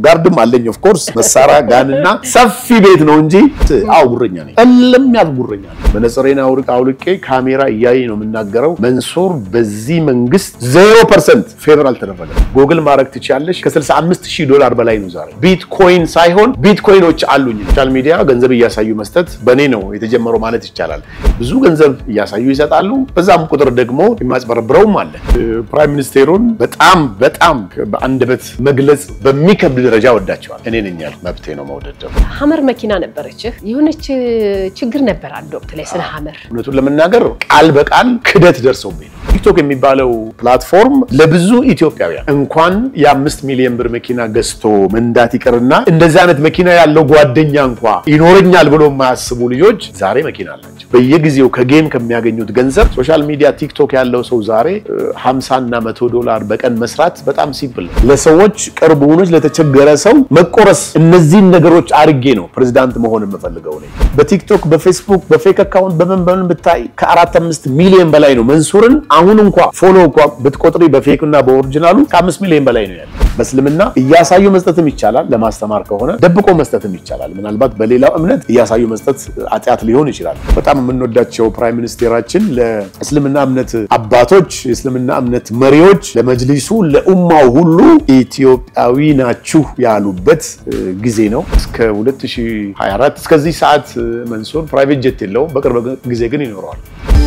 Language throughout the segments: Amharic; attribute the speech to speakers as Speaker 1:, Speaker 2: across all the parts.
Speaker 1: ጋርድም አለኝ ኦፍ ኮርስ መሳሪያ ጋንና ሰፊ ቤት ነው እንጂ አዎ ጉረኛ ነኝ። እልም ያል ጉረኛ ነኝ። መነጽሬን አውልቅ አውልቄ ካሜራ እያየኝ ነው የምናገረው። መንሱር በዚህ መንግስት ዜሮ ፐርሰንት ፌቨር አልተደረገም። ጎግል ማድረግ ትችያለሽ። ከ65 ሺህ ዶላር በላይ ነው ዛሬ። ቢትኮይን ሳይሆን ቢትኮይኖች አሉኝ። ሶሻል ሚዲያ ገንዘብ እያሳዩ መስጠት በእኔ ነው የተጀመረው ማለት ይቻላል። ብዙ ገንዘብ እያሳዩ ይሰጣሉ። በዛም ቁጥር ደግሞ የማጭበረብረውም አለ። ፕራይም ሚኒስቴሩን በጣም በጣም በአንደበት መግለጽ በሚከብድ ደረጃ ወዳቸዋል። እኔ ነኝ ያልኩት መብቴ ነው መውደድ። ደግሞ
Speaker 2: ሀመር መኪና ነበረችህ። የሆነች ችግር ነበር አንድ ወቅት ላይ ስለ ሀመር
Speaker 1: እውነቱን ለመናገር ቃል በቃል ክደት ደርሰውብኝ ነው። ቲክቶክ የሚባለው ፕላትፎርም ለብዙ ኢትዮጵያውያን እንኳን የአምስት ሚሊዮን ብር መኪና ገዝቶ መንዳት ይቅርና እንደዚህ አይነት መኪና ያለው ጓደኛ እንኳ ይኖረኛል ብሎ የማያስቡ ልጆች ዛሬ መኪና አላቸው። በየጊዜው ከጌም ከሚያገኙት ገንዘብ ሶሻል ሚዲያ ቲክቶክ ያለው ሰው ዛሬ 50 እና 100 ዶላር በቀን መስራት በጣም ሲምፕል ነው። ለሰዎች ቅርብ ሆኖች ለተቸገረ ሰው መቆረስ፣ እነዚህን ነገሮች አርጌ ነው ፕሬዚዳንት መሆን የምፈልገው ነው። በቲክቶክ በፌስቡክ በፌክ አካውንት በምን በምን ብታይ ከአራት አምስት ሚሊዮን በላይ ነው። መንሱርን አሁን እንኳ ፎሎ እንኳ ብትቆጥሪ በፌክ እና በኦሪጂናሉ ከአምስት ሚሊዮን በላይ ነው ያለ። በእስልምና እያሳዩ መስጠትም ይቻላል፣ ለማስተማር ከሆነ ደብቆ መስጠትም ይቻላል። ምናልባት በሌላው እምነት እያሳዩ መስጠት ኃጢአት ሊሆን ይችላል። በጣም የምንወዳቸው ፕራይም ሚኒስቴራችን ለእስልምና እምነት አባቶች፣ የእስልምና እምነት መሪዎች፣ ለመጅሊሱ፣ ለኡማው ሁሉ ኢትዮጵያዊ ናችሁ ያሉበት ጊዜ ነው። እስከ 2024 እስከዚህ ሰዓት መንሱር ፕራይቬት ጀት የለውም። በቅርብ ጊዜ ግን ይኖረዋል።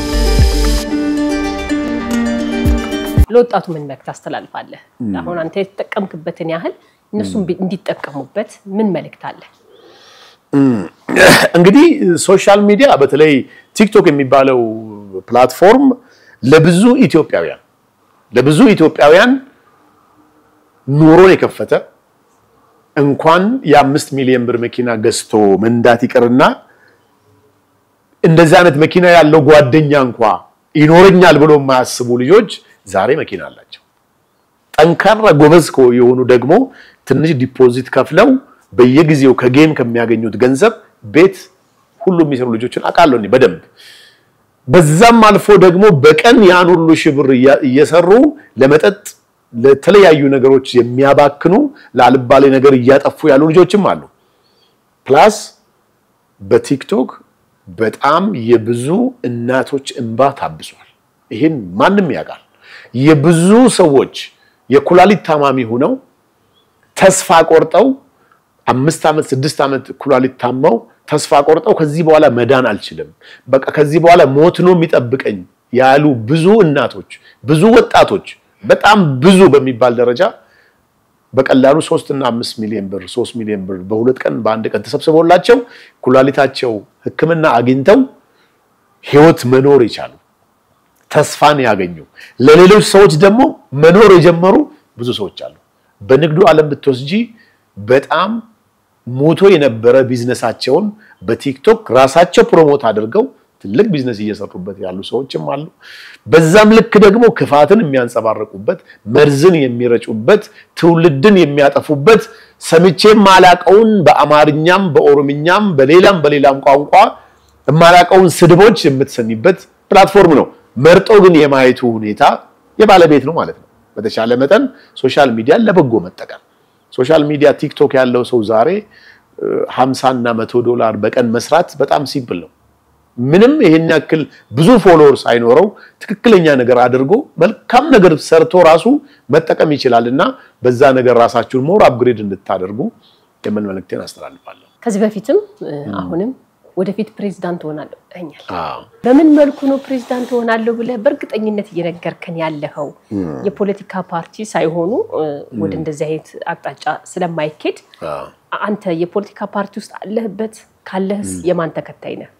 Speaker 2: ለወጣቱ ምን መልዕክት ታስተላልፋለህ? አሁን አንተ የተጠቀምክበትን ያህል እነሱም እንዲጠቀሙበት ምን መልዕክት አለ?
Speaker 1: እንግዲህ ሶሻል ሚዲያ በተለይ ቲክቶክ የሚባለው ፕላትፎርም ለብዙ ኢትዮጵያውያን ለብዙ ኢትዮጵያውያን ኑሮን የከፈተ እንኳን የአምስት ሚሊዮን ብር መኪና ገዝቶ መንዳት ይቅርና እንደዚህ አይነት መኪና ያለው ጓደኛ እንኳ ይኖረኛል ብሎ የማያስቡ ልጆች ዛሬ መኪና አላቸው። ጠንካራ ጎበዝ የሆኑ ደግሞ ትንሽ ዲፖዚት ከፍለው በየጊዜው ከጌም ከሚያገኙት ገንዘብ ቤት ሁሉ የሚሰሩ ልጆችን አውቃለሁ እኔ በደንብ። በዛም አልፎ ደግሞ በቀን ያን ሁሉ ሺህ ብር እየሰሩ ለመጠጥ ለተለያዩ ነገሮች የሚያባክኑ ለአልባሌ ነገር እያጠፉ ያሉ ልጆችም አሉ። ፕላስ በቲክቶክ በጣም የብዙ እናቶች እንባ ታብሷል። ይህን ማንም ያውቃል። የብዙ ሰዎች የኩላሊት ታማሚ ሆነው ተስፋ ቆርጠው አምስት ዓመት ስድስት ዓመት ኩላሊት ታመው ተስፋ ቆርጠው ከዚህ በኋላ መዳን አልችልም፣ በቃ ከዚህ በኋላ ሞት ነው የሚጠብቀኝ ያሉ ብዙ እናቶች፣ ብዙ ወጣቶች በጣም ብዙ በሚባል ደረጃ በቀላሉ ሶስት እና አምስት ሚሊዮን ብር ሶስት ሚሊዮን ብር በሁለት ቀን በአንድ ቀን ተሰብስቦላቸው ኩላሊታቸው ሕክምና አግኝተው ህይወት መኖር የቻሉ ተስፋን ያገኙ ለሌሎች ሰዎች ደግሞ መኖር የጀመሩ ብዙ ሰዎች አሉ። በንግዱ ዓለም ብትወስጂ በጣም ሞቶ የነበረ ቢዝነሳቸውን በቲክቶክ ራሳቸው ፕሮሞት አድርገው ትልቅ ቢዝነስ እየሰሩበት ያሉ ሰዎችም አሉ። በዛም ልክ ደግሞ ክፋትን የሚያንጸባርቁበት፣ መርዝን የሚረጩበት፣ ትውልድን የሚያጠፉበት ሰምቼም ማላቀውን በአማርኛም በኦሮምኛም በሌላም በሌላም ቋንቋ የማላቀውን ስድቦች የምትሰሚበት ፕላትፎርም ነው። መርጦ ግን የማየቱ ሁኔታ የባለቤት ነው ማለት ነው። በተሻለ መጠን ሶሻል ሚዲያን ለበጎ መጠቀም ሶሻል ሚዲያ ቲክቶክ ያለው ሰው ዛሬ 50 እና 100 ዶላር በቀን መስራት በጣም ሲምፕል ነው። ምንም ይሄን ያክል ብዙ ፎሎወር ሳይኖረው ትክክለኛ ነገር አድርጎ መልካም ነገር ሰርቶ ራሱ መጠቀም ይችላል እና በዛ ነገር ራሳችሁን ሞር አፕግሬድ እንድታደርጉ የምን መልእክቴን አስተላልፋለሁ።
Speaker 2: ከዚህ በፊትም አሁንም ወደፊት ፕሬዚዳንት ሆናለሁ ብለኛል። በምን መልኩ ነው ፕሬዚዳንት ሆናለሁ ብለህ በእርግጠኝነት እየነገርከን ያለኸው? የፖለቲካ ፓርቲ ሳይሆኑ ወደ እንደዚህ አይነት አቅጣጫ ስለማይኬድ አንተ የፖለቲካ ፓርቲ ውስጥ አለህበት? ካለህስ የማን ተከታይ ነህ?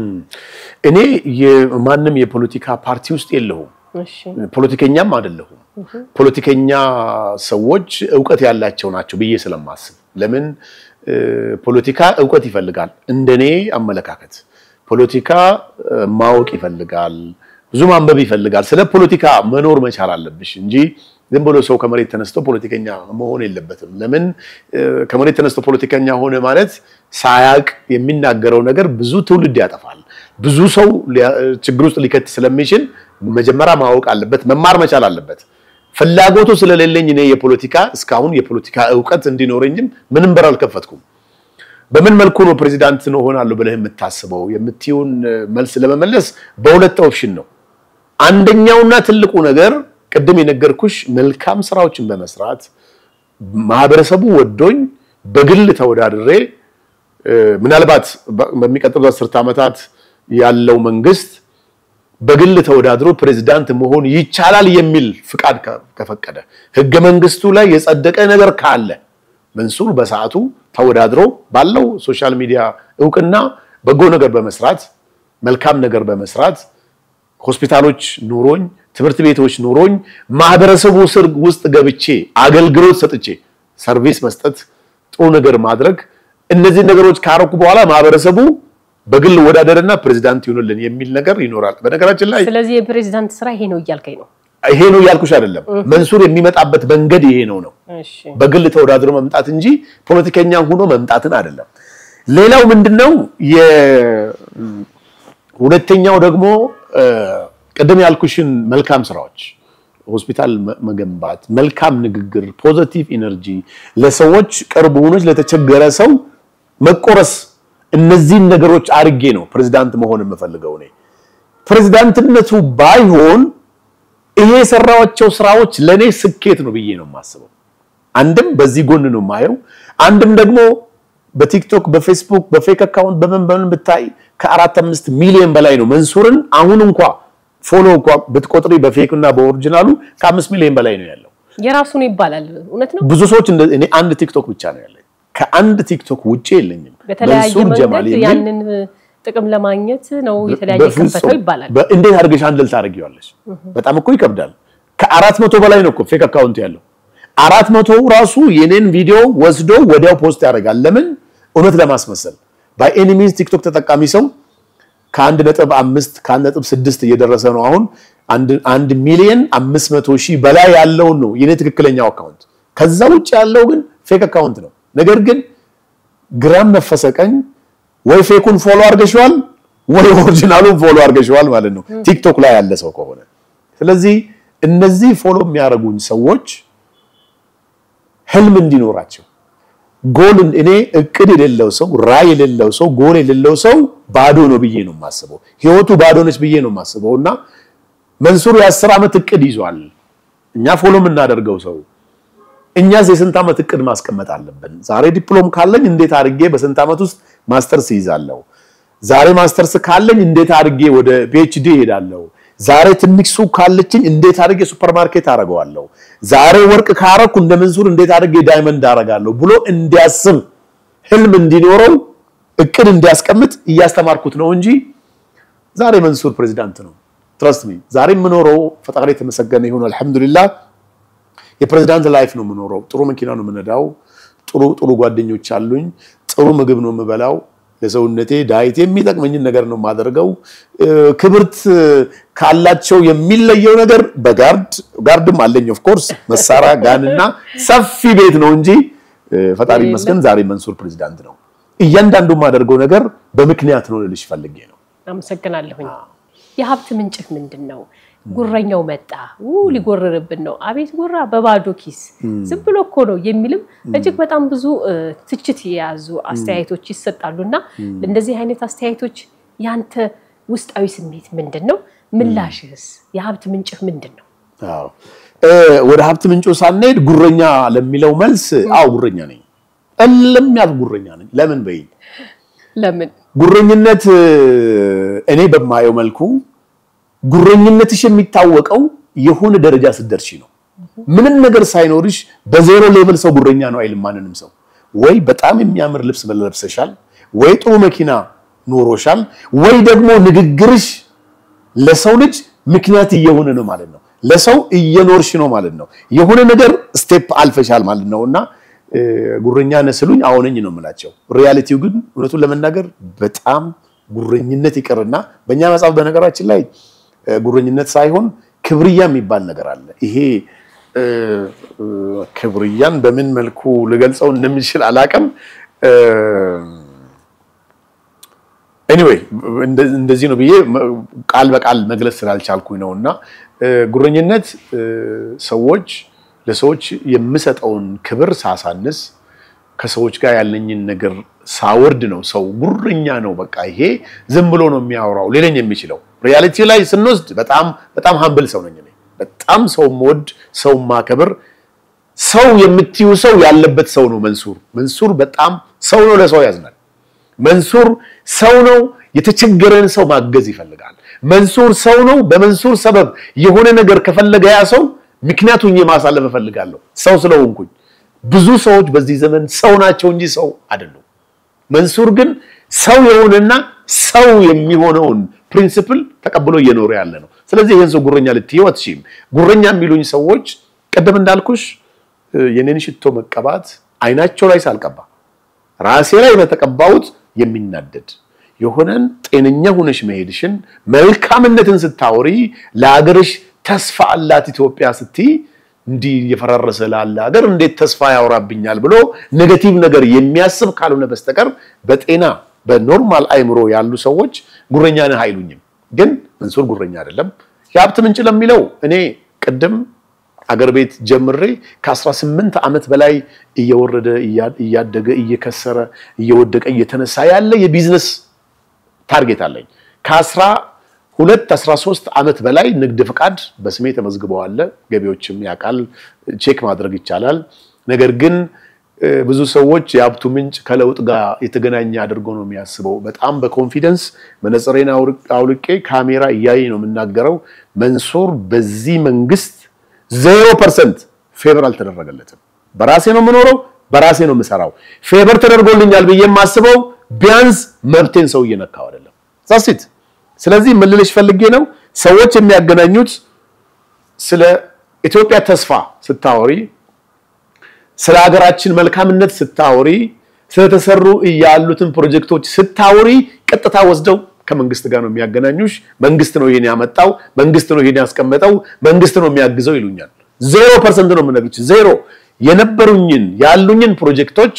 Speaker 1: እኔ የማንም የፖለቲካ ፓርቲ ውስጥ የለሁም። ፖለቲከኛም አይደለሁም። ፖለቲከኛ ሰዎች እውቀት ያላቸው ናቸው ብዬ ስለማስብ ለምን ፖለቲካ እውቀት ይፈልጋል። እንደኔ አመለካከት ፖለቲካ ማወቅ ይፈልጋል፣ ብዙ ማንበብ ይፈልጋል። ስለ ፖለቲካ መኖር መቻል አለብሽ እንጂ ዝም ብሎ ሰው ከመሬት ተነስቶ ፖለቲከኛ መሆን የለበትም። ለምን ከመሬት ተነስቶ ፖለቲከኛ ሆነ ማለት ሳያቅ የሚናገረው ነገር ብዙ ትውልድ ያጠፋል፣ ብዙ ሰው ችግር ውስጥ ሊከት ስለሚችል መጀመሪያ ማወቅ አለበት፣ መማር መቻል አለበት። ፍላጎቱ ስለሌለኝ እኔ የፖለቲካ እስካሁን የፖለቲካ እውቀት እንዲኖረኝም ምንም በር አልከፈትኩም። በምን መልኩ ነው ፕሬዚዳንት ነው ሆናለሁ ብለህ የምታስበው የምትይውን መልስ ለመመለስ በሁለት ኦፕሽን ነው። አንደኛውና ትልቁ ነገር ቅድም የነገርኩሽ መልካም ስራዎችን በመስራት ማህበረሰቡ ወዶኝ በግል ተወዳድሬ ምናልባት በሚቀጥሉት አስርት ዓመታት ያለው መንግስት በግል ተወዳድሮ ፕሬዝዳንት መሆን ይቻላል የሚል ፍቃድ ከፈቀደ ህገ መንግስቱ ላይ የጸደቀ ነገር ካለ መንሱር በሰዓቱ ተወዳድሮ ባለው ሶሻል ሚዲያ እውቅና በጎ ነገር በመስራት መልካም ነገር በመስራት ሆስፒታሎች ኑሮኝ ትምህርት ቤቶች ኑሮኝ ማህበረሰቡ ስር ውስጥ ገብቼ አገልግሎት ሰጥቼ ሰርቪስ መስጠት ጥሩ ነገር ማድረግ እነዚህ ነገሮች ካረኩ በኋላ ማህበረሰቡ በግል ወዳደርና ፕሬዚዳንት ይሆንልን የሚል ነገር ይኖራል። በነገራችን ላይ
Speaker 2: ስለዚህ የፕሬዚዳንት ስራ ይሄ ነው እያልከኝ ነው?
Speaker 1: ይሄ ነው እያልኩሽ አይደለም። መንሱር የሚመጣበት መንገድ ይሄ ነው ነው
Speaker 2: እሺ
Speaker 1: በግል ተወዳድሮ መምጣት እንጂ ፖለቲከኛ ሆኖ መምጣትን አይደለም። ሌላው ምንድነው ሁለተኛው ደግሞ ቅድም ያልኩሽን መልካም ስራዎች ሆስፒታል መገንባት፣ መልካም ንግግር፣ ፖዘቲቭ ኢነርጂ፣ ለሰዎች ቅርብ ሆኖች ለተቸገረ ሰው መቆረስ፣ እነዚህን ነገሮች አርጌ ነው ፕሬዚዳንት መሆን የምፈልገው እኔ። ፕሬዚዳንትነቱ ባይሆን ይሄ የሰራቸው ስራዎች ለኔ ስኬት ነው ብዬ ነው የማስበው። አንድም በዚህ ጎን ነው የማየው፣ አንድም ደግሞ በቲክቶክ በፌስቡክ በፌክ አካውንት በምን በምን ብታይ ከአራት አምስት ሚሊዮን በላይ ነው መንሱርን አሁን እንኳ ፎሎ እንኳ ብትቆጥሪ በፌክ እና በኦሪጂናሉ ከአምስት ሚሊዮን በላይ ነው ያለው።
Speaker 2: የራሱ ነው ይባላል። እውነት ነው።
Speaker 1: ብዙ ሰዎች እንደ እኔ አንድ ቲክቶክ ብቻ ነው ያለኝ። ከአንድ ቲክቶክ ውጪ የለኝም።
Speaker 2: በተለያየ
Speaker 1: መንሱር ጀማል
Speaker 2: መንገድ
Speaker 1: የሚል
Speaker 2: ያንን ጥቅም ለማግኘት ነው የተለያየ
Speaker 1: በፍጹም
Speaker 2: ከፈተው ይባላል።
Speaker 1: በ- እንዴት አድርገሽ አንድል ታደርጊዋለሽ? በጣም እኮ ይከብዳል። ከአራት መቶ በላይ ነው እኮ ፌክ አካውንት ያለው። አራት መቶ ራሱ የኔን ቪዲዮ ወስዶ ወዲያው ፖስት ያደርጋል። ለምን? እውነት ለማስመሰል ባይ ኤኒ ሚንስ ቲክቶክ ተጠቃሚ ሰው ከአንድ ነጥብ አምስት ከአንድ ነጥብ ስድስት እየደረሰ ነው አሁን አንድ አንድ ሚሊዮን አምስት መቶ ሺህ በላይ ያለውን ነው የኔ ትክክለኛው አካውንት። ከዛ ውጭ ያለው ግን ፌክ አካውንት ነው። ነገር ግን ግራም ነፈሰ ቀኝ ወይ ፌኩን ፎሎ አድርገሽዋል ወይ ኦሪጂናሉን ፎሎ አድርገሽዋል ማለት ነው፣ ቲክቶክ ላይ ያለ ሰው ከሆነ። ስለዚህ እነዚህ ፎሎ የሚያደርጉኝ ሰዎች ህልም እንዲኖራቸው ጎል እኔ እቅድ የሌለው ሰው ራዕይ የሌለው ሰው ጎል የሌለው ሰው ባዶ ነው ብዬ ነው የማስበው። ህይወቱ ባዶ ነች ብዬ ነው የማስበው እና መንሱር የአስር ዓመት እቅድ ይዟል። እኛ ፎሎ የምናደርገው ሰው እኛስ የስንት ዓመት እቅድ ማስቀመጥ አለብን? ዛሬ ዲፕሎም ካለኝ እንዴት አድርጌ በስንት ዓመት ውስጥ ማስተርስ ይይዛለሁ? ዛሬ ማስተርስ ካለኝ እንዴት አድርጌ ወደ ፒኤችዲ እሄዳለሁ? ዛሬ ትንሽ ሱቅ ካለችኝ እንዴት አድርጌ ሱፐርማርኬት አደርገዋለሁ? ዛሬ ወርቅ ካረኩ እንደ መንሱር እንዴት አድርጌ ዳይመንድ አደርጋለሁ ብሎ እንዲያስብ ህልም እንዲኖረው እቅድ እንዲያስቀምጥ እያስተማርኩት ነው እንጂ ዛሬ መንሱር ፕሬዚዳንት ነው። ትረስት ሚ ዛሬ የምኖረው ፈጣሪ የተመሰገነ ይሁን አልሐምዱሊላህ የፕሬዚዳንት ላይፍ ነው የምኖረው። ጥሩ መኪና ነው የምነዳው። ጥሩ ጥሩ ጓደኞች አሉኝ። ጥሩ ምግብ ነው የምበላው። ለሰውነቴ ዳይት የሚጠቅመኝን ነገር ነው የማደርገው። እ፣ ክብርት ካላቸው የሚለየው ነገር በጋርድ ጋርድም አለኝ ኦፍ ኮርስ መሳሪያ ጋንና ሰፊ ቤት ነው እንጂ እ፣ ፈጣሪ ይመስገን ዛሬ መንሱር ፕሬዚዳንት ነው። እያንዳንዱ የማደርገው ነገር በምክንያት ነው ልልሽ ፈልጌ ነው።
Speaker 2: አመሰግናለሁኝ። የሀብት ምንጭህ ምንድን ነው? ጉረኛው መጣ ው ሊጎርርብን ነው። አቤት ጉራ በባዶ ኪስ ዝም ብሎ እኮ ነው የሚልም እጅግ በጣም ብዙ እ፣ ትችት የያዙ አስተያየቶች ይሰጣሉ። እና እንደዚህ አይነት አስተያየቶች ያንተ ውስጣዊ ስሜት ምንድን ነው? ምላሽህስ? የሀብት ምንጭህ ምንድን ነው?
Speaker 1: አዎ እ፣ ወደ ሀብት ምንጩ ሳንሄድ ጉረኛ ለሚለው መልስ አዎ ጉረኛ ነኝ። እልም ያል ጉረኛ ነኝ። ለምን በይ
Speaker 2: ለምን
Speaker 1: ጉረኝነት እ፣ እኔ በማየው መልኩ ጉረኝነትሽ የሚታወቀው የሆነ ደረጃ ስትደርሺ ነው። ምንም ነገር ሳይኖርሽ በዜሮ ሌቭል ሰው ጉረኛ ነው አይልም ማንንም ሰው። ወይ በጣም የሚያምር ልብስ ለብሰሻል፣ ወይ ጥሩ መኪና ኖሮሻል፣ ወይ ደግሞ ንግግርሽ ለሰው ልጅ ምክንያት እየሆነ ነው ማለት ነው። ለሰው እየኖርሽ ነው ማለት ነው። የሆነ ነገር ስቴፕ አልፈሻል ማለት ነው እና እ፣ ጉረኛ ነህ ስሉኝ አዎ ነኝ ነው የምላቸው። ሪያሊቲው ግን እውነቱን ለመናገር በጣም ጉረኝነት ይቅርና በእኛ መጽሐፍ በነገራችን ላይ እ፣ ጉረኝነት ሳይሆን ክብርያ የሚባል ነገር አለ። ይሄ እ፣ እ፣ ክብርያን በምን መልኩ ልገልጸው እንደምችል አላቅም። ኤኒዌይ እንደዚህ ነው ብዬ ቃል በቃል መግለጽ ስላልቻልኩኝ ነው እና ጉረኝነት ሰዎች ለሰዎች የምሰጠውን ክብር ሳሳንስ ከሰዎች ጋር ያለኝን ነገር ሳወርድ ነው። ሰው ጉረኛ ነው፣ በቃ ይሄ ዝም ብሎ ነው የሚያወራው ሊለኝ የሚችለው። ሪያሊቲ ላይ ስንወስድ በጣም በጣም ሀምብል ሰው ነኝ እኔ። በጣም ሰው የምወድ ሰው ማከብር ሰው የምትዩ ሰው ያለበት ሰው ነው መንሱር። መንሱር በጣም ሰው ነው፣ ለሰው ያዝናል። መንሱር ሰው ነው፣ የተቸገረን ሰው ማገዝ ይፈልጋል። መንሱር ሰው ነው። በመንሱር ሰበብ የሆነ ነገር ከፈለገ ያ ሰው ምክንያቱን ማሳለፍ እፈልጋለሁ ሰው ስለሆንኩኝ። ብዙ ሰዎች በዚህ ዘመን ሰው ናቸው እንጂ ሰው አይደሉም። መንሱር ግን ሰው የሆነና ሰው የሚሆነውን ፕሪንሲፕል ተቀብሎ እየኖረ ያለ ነው። ስለዚህ ይህን ሰው ጉረኛ ልትይው አትችይም። ጉረኛ የሚሉኝ ሰዎች ቀደም እንዳልኩሽ የኔን ሽቶ መቀባት አይናቸው ላይ ሳልቀባ ራሴ ላይ በተቀባሁት የሚናደድ የሆነን ጤነኛ ሆነሽ መሄድሽን መልካምነትን ስታወሪ ለሀገርሽ ተስፋ አላት ኢትዮጵያ ስትይ እንዲህ እየፈራረሰ ላለ ሀገር እንዴት ተስፋ ያወራብኛል ብሎ ኔጌቲቭ ነገር የሚያስብ ካልሆነ በስተቀር በጤና በኖርማል አይምሮ ያሉ ሰዎች ጉረኛ ነህ አይሉኝም። ግን መንሱር ጉረኛ አይደለም። የሀብት ምንጭ ለሚለው እኔ ቅድም አገር ቤት ጀምሬ ከ18 ዓመት በላይ እየወረደ እያደገ እየከሰረ እየወደቀ እየተነሳ ያለ የቢዝነስ ታርጌት አለኝ። ከአስራ ሁለት አስራ ሶስት ዓመት በላይ ንግድ ፍቃድ በስሜ ተመዝግበዋል። ገቢዎችም ያውቃል፣ ቼክ ማድረግ ይቻላል። ነገር ግን ብዙ ሰዎች የሀብቱ ምንጭ ከለውጥ ጋር የተገናኘ አድርጎ ነው የሚያስበው። በጣም በኮንፊደንስ መነጽሬን አውልቄ ካሜራ እያየ ነው የምናገረው። መንሱር በዚህ መንግስት ዜሮ ፐርሰንት ፌቨር አልተደረገለትም። በራሴ ነው የምኖረው፣ በራሴ ነው የምሰራው። ፌቨር ተደርጎልኛል ብዬ የማስበው ቢያንስ መብቴን ሰው እየነካው አይደለም። ዛሲት ስለዚህ ምን ልልሽ ፈልጌ ነው ሰዎች የሚያገናኙት ስለ ኢትዮጵያ ተስፋ ስታወሪ፣ ስለ ሀገራችን መልካምነት ስታወሪ፣ ስለተሰሩ ያሉትን ፕሮጀክቶች ስታወሪ ቀጥታ ወስደው ከመንግስት ጋር ነው የሚያገናኙሽ። መንግስት ነው ይሄን ያመጣው፣ መንግስት ነው ይሄን ያስቀመጠው፣ መንግስት ነው የሚያግዘው ይሉኛል። ዜሮ ፐርሰንት ነው የምነግርሽ። ዜሮ የነበሩኝን ያሉኝን ፕሮጀክቶች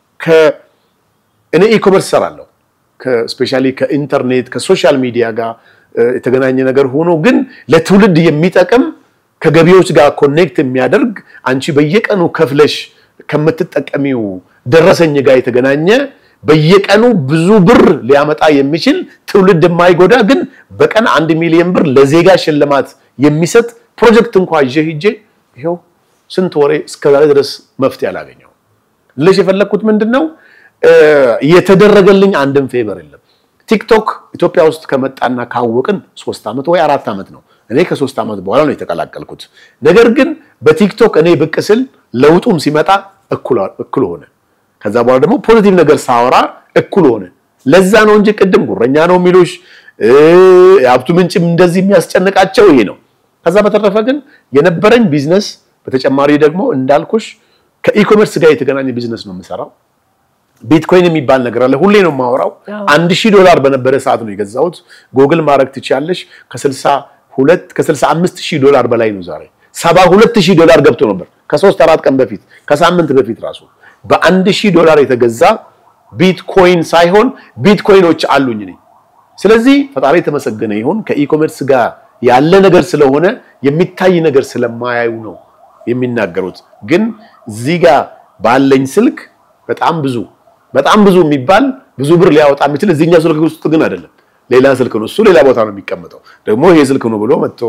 Speaker 1: እኔ ኢኮመርስ ሰራለሁ ስፔሻሊ ከኢንተርኔት ከሶሻል ሚዲያ ጋር የተገናኘ ነገር ሆኖ ግን ለትውልድ የሚጠቅም ከገቢዎች ጋር ኮኔክት የሚያደርግ አንቺ በየቀኑ ከፍለሽ ከምትጠቀሚው ደረሰኝ ጋር የተገናኘ በየቀኑ ብዙ ብር ሊያመጣ የሚችል ትውልድ የማይጎዳ ግን በቀን አንድ ሚሊዮን ብር ለዜጋ ሽልማት የሚሰጥ ፕሮጀክት እንኳ ይዤ ሂጄ ይኸው ስንት ወሬ እስከዛሬ ድረስ መፍትሄ አላገኘው ልሽ የፈለግኩት ምንድን ነው የተደረገልኝ አንድም ፌቨር የለም። ቲክቶክ ኢትዮጵያ ውስጥ ከመጣና ካወቅን ሶስት ዓመት ወይ አራት ዓመት ነው። እኔ ከሶስት ዓመት በኋላ ነው የተቀላቀልኩት። ነገር ግን በቲክቶክ እኔ ብቅ ስል ለውጡም ሲመጣ እኩል ሆነ። ከዛ በኋላ ደግሞ ፖዚቲቭ ነገር ሳወራ እኩል ሆነ። ለዛ ነው እንጂ ቅድም ጉረኛ ነው የሚሉሽ የሀብቱ ምንጭም እንደዚህ የሚያስጨንቃቸው ይሄ ነው። ከዛ በተረፈ ግን የነበረኝ ቢዝነስ በተጨማሪ ደግሞ እንዳልኩሽ ከኢኮሜርስ ጋር የተገናኘ ቢዝነስ ነው የምሰራው። ቢትኮይን የሚባል ነገር አለ። ሁሌ ነው የማወራው። አንድ ሺህ ዶላር በነበረ ሰዓት ነው የገዛሁት። ጎግል ማድረግ ትችያለሽ። ከስልሳ ሁለት ከስልሳ አምስት ሺህ ዶላር በላይ ነው ዛሬ። ሰባ ሁለት ሺህ ዶላር ገብቶ ነበር ከሶስት አራት ቀን በፊት ከሳምንት በፊት ራሱ በአንድ ሺህ ዶላር የተገዛ ቢትኮይን ሳይሆን ቢትኮይኖች አሉኝ እኔ። ስለዚህ ፈጣሪ የተመሰገነ ይሁን ከኢኮሜርስ ጋር ያለ ነገር ስለሆነ የሚታይ ነገር ስለማያዩ ነው የሚናገሩት። ግን እዚህ ጋር ባለኝ ስልክ በጣም ብዙ በጣም ብዙ የሚባል ብዙ ብር ሊያወጣ የሚችል እዚህኛው ስልክ ውስጥ ግን አይደለም። ሌላ ስልክ ነው እሱ፣ ሌላ ቦታ ነው የሚቀመጠው። ደግሞ ይሄ ስልክ ነው ብሎ መጥቶ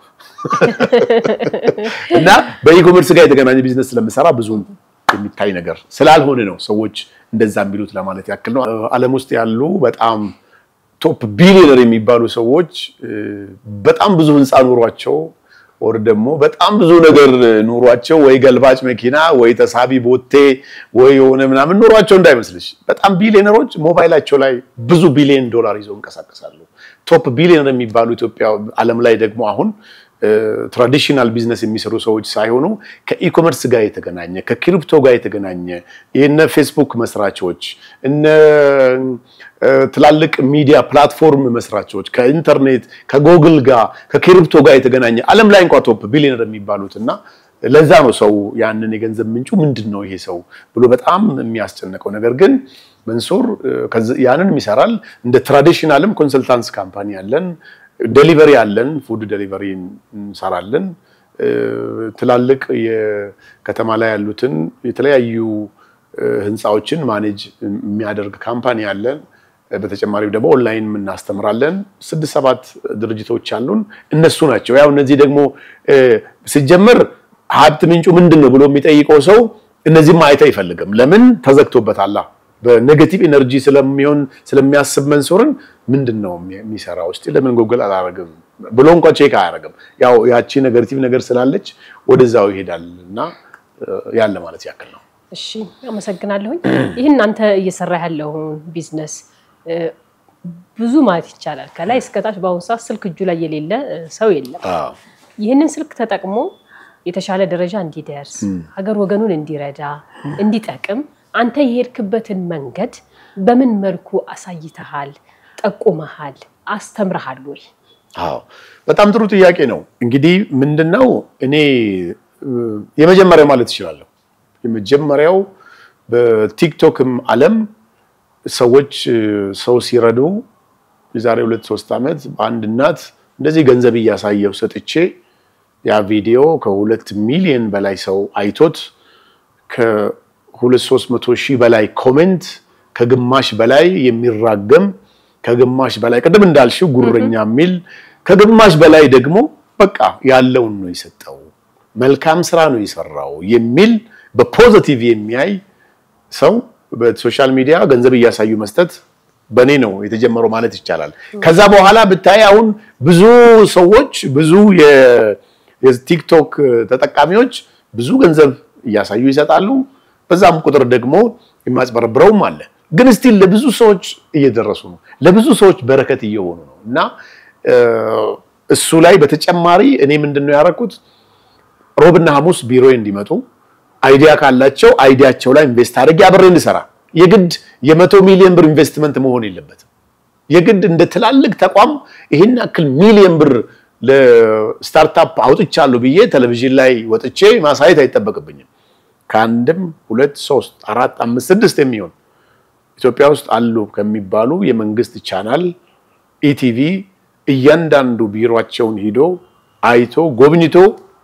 Speaker 1: እና በኢኮሜርስ ጋር የተገናኘ ቢዝነስ ስለምሰራ ብዙ የሚታይ ነገር ስላልሆነ ነው ሰዎች እንደዛ የሚሉት ለማለት ያክል ነው። ዓለም ውስጥ ያሉ በጣም ቶፕ ቢሊዮነር የሚባሉ ሰዎች በጣም ብዙ ህንፃ ኑሯቸው ወር ደግሞ በጣም ብዙ ነገር ኑሯቸው ወይ ገልባጭ መኪና ወይ ተሳቢ ቦቴ ወይ የሆነ ምናምን ኑሯቸው እንዳይመስልሽ። በጣም ቢሊዮነሮች ሞባይላቸው ላይ ብዙ ቢሊዮን ዶላር ይዘው እንቀሳቀሳሉ። ቶፕ ቢሊዮነር የሚባሉ ኢትዮጵያ ዓለም ላይ ደግሞ አሁን ትራዲሽናል ቢዝነስ የሚሰሩ ሰዎች ሳይሆኑ ከኢኮመርስ ጋር የተገናኘ ከክሪፕቶ ጋር የተገናኘ የነ ፌስቡክ መስራቾች እነ ትላልቅ ሚዲያ ፕላትፎርም መስራቾች ከኢንተርኔት ከጎግል ጋር ከክሪፕቶ ጋር የተገናኘ ዓለም ላይ እንኳ ቶፕ ቢሊዮነር የሚባሉት እና ለዛ ነው ሰው ያንን የገንዘብ ምንጩ ምንድን ነው ይሄ ሰው ብሎ በጣም የሚያስጨንቀው። ነገር ግን መንሱር ያንንም ይሰራል። እንደ ትራዲሽናልም ኮንሰልታንስ ካምፓኒ ያለን ዴሊቨሪ አለን፣ ፉድ ዴሊቨሪ እንሰራለን። ትላልቅ የከተማ ላይ ያሉትን የተለያዩ ህንፃዎችን ማኔጅ የሚያደርግ ካምፓኒ አለን። በተጨማሪም ደግሞ ኦንላይን እናስተምራለን። ስድስት ሰባት ድርጅቶች አሉን። እነሱ ናቸው ያው እነዚህ ደግሞ ሲጀመር ሀብት ምንጩ ምንድን ነው ብሎ የሚጠይቀው ሰው እነዚህም ማየት አይፈልግም። ለምን ተዘግቶበታል። በኔጌቲቭ ኤነርጂ ስለሚሆን ስለሚያስብ መንሱርን ምንድን ነው የሚሰራው እስቲ ለምን ጎግል አላረግም ብሎ እንኳ ቼክ አያደርግም። ያው ያቺ ኔጌቲቭ ነገር ስላለች ወደዛው ይሄዳል እና ያለ ማለት ያክል ነው።
Speaker 2: እሺ አመሰግናለሁኝ። ይህን አንተ እየሰራ ያለውን ቢዝነስ ብዙ ማለት ይቻላል ከላይ እስከታች በአሁኑ ሰዓት ስልክ እጁ ላይ የሌለ ሰው የለም። ይህንን ስልክ ተጠቅሞ የተሻለ ደረጃ እንዲደርስ ሀገር ወገኑን እንዲረዳ እንዲጠቅም አንተ የሄድክበትን መንገድ በምን መልኩ አሳይተሃል፣ ጠቁመሃል፣ አስተምረሃል ወይ?
Speaker 1: አዎ በጣም ጥሩ ጥያቄ ነው። እንግዲህ ምንድነው እኔ የመጀመሪያው ማለት እችላለሁ። የመጀመሪያው በቲክቶክም ዓለም ሰዎች ሰው ሲረዱ የዛሬ ሁለት ሶስት ዓመት በአንድ እናት እንደዚህ ገንዘብ እያሳየው ሰጥቼ ያ ቪዲዮ ከሁለት ሚሊዮን በላይ ሰው አይቶት ከሁለት ሶስት መቶ ሺህ በላይ ኮሜንት ከግማሽ በላይ የሚራገም ከግማሽ በላይ ቅድም እንዳልሽው ጉረኛ የሚል ከግማሽ በላይ ደግሞ በቃ ያለውን ነው የሰጠው መልካም ስራ ነው የሰራው የሚል በፖዚቲቭ የሚያይ ሰው በሶሻል ሚዲያ ገንዘብ እያሳዩ መስጠት በእኔ ነው የተጀመረው ማለት ይቻላል። ከዛ በኋላ ብታይ አሁን ብዙ ሰዎች ብዙ የቲክቶክ ተጠቃሚዎች ብዙ ገንዘብ እያሳዩ ይሰጣሉ። በዛም ቁጥር ደግሞ የማጭበረብረውም አለ። ግን ስቲል ለብዙ ሰዎች እየደረሱ ነው፣ ለብዙ ሰዎች በረከት እየሆኑ ነው እና እሱ ላይ በተጨማሪ እኔ ምንድን ነው ያደረኩት ሮብና ሐሙስ ቢሮ እንዲመጡ አይዲያ ካላቸው አይዲያቸው ላይ ኢንቨስት አድርጌ አብሬ እንድሰራ የግድ የመቶ ሚሊዮን ብር ኢንቨስትመንት መሆን የለበትም። የግድ እንደ ትላልቅ ተቋም ይህን ያክል ሚሊዮን ብር ለስታርታፕ አውጥቻለሁ ብዬ ቴሌቪዥን ላይ ወጥቼ ማሳየት አይጠበቅብኝም። ከአንድም ሁለት ሶስት አራት አምስት ስድስት የሚሆን ኢትዮጵያ ውስጥ አሉ ከሚባሉ የመንግስት ቻናል ኢቲቪ እያንዳንዱ ቢሮቸውን ሂዶ አይቶ ጎብኝቶ